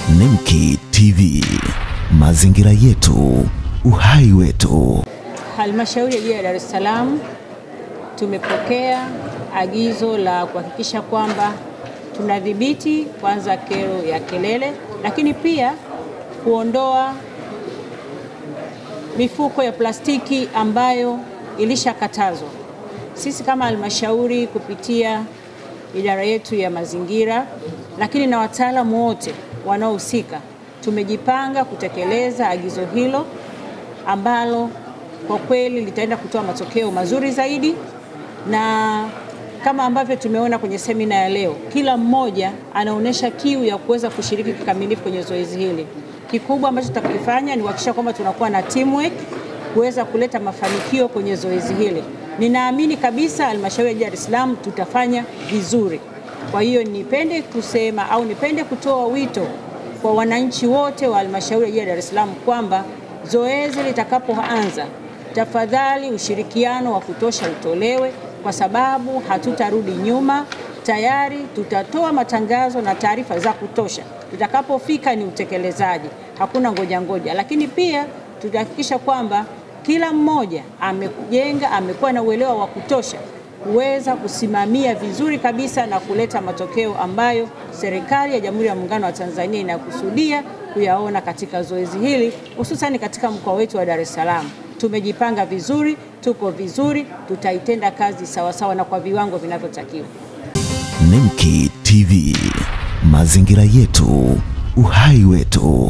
Nemki TV, mazingira yetu, uhai wetu. Halmashauri ya Jiji la Dar es Salaam tumepokea agizo la kuhakikisha kwamba tunadhibiti kwanza kero ya kelele, lakini pia kuondoa mifuko ya plastiki ambayo ilishakatazwa. Sisi kama halmashauri kupitia idara yetu ya mazingira, lakini na wataalamu wote wanaohusika tumejipanga kutekeleza agizo hilo ambalo kwa kweli litaenda kutoa matokeo mazuri zaidi, na kama ambavyo tumeona kwenye semina ya leo, kila mmoja anaonyesha kiu ya kuweza kushiriki kikamilifu kwenye zoezi hili. Kikubwa ambacho tutakifanya ni kuhakikisha kwamba tunakuwa na teamwork kuweza kuleta mafanikio kwenye zoezi hili. Ninaamini kabisa halmashauri ya Dar es Salaam tutafanya vizuri. Kwa hiyo nipende kusema au nipende kutoa wito kwa wananchi wote wa halmashauri ya Dar es Salaam kwamba zoezi litakapoanza, tafadhali ushirikiano wa kutosha utolewe, kwa sababu hatutarudi nyuma. Tayari tutatoa matangazo na taarifa za kutosha. Tutakapofika ni utekelezaji, hakuna ngoja ngoja, lakini pia tutahakikisha kwamba kila mmoja amejenga, amekuwa na uelewa wa kutosha kuweza kusimamia vizuri kabisa na kuleta matokeo ambayo serikali ya Jamhuri ya Muungano wa Tanzania inakusudia kuyaona katika zoezi hili, hususani katika mkoa wetu wa Dar es Salaam. Tumejipanga vizuri, tuko vizuri, tutaitenda kazi sawasawa sawa na kwa viwango vinavyotakiwa. Nemki TV, mazingira yetu, uhai wetu.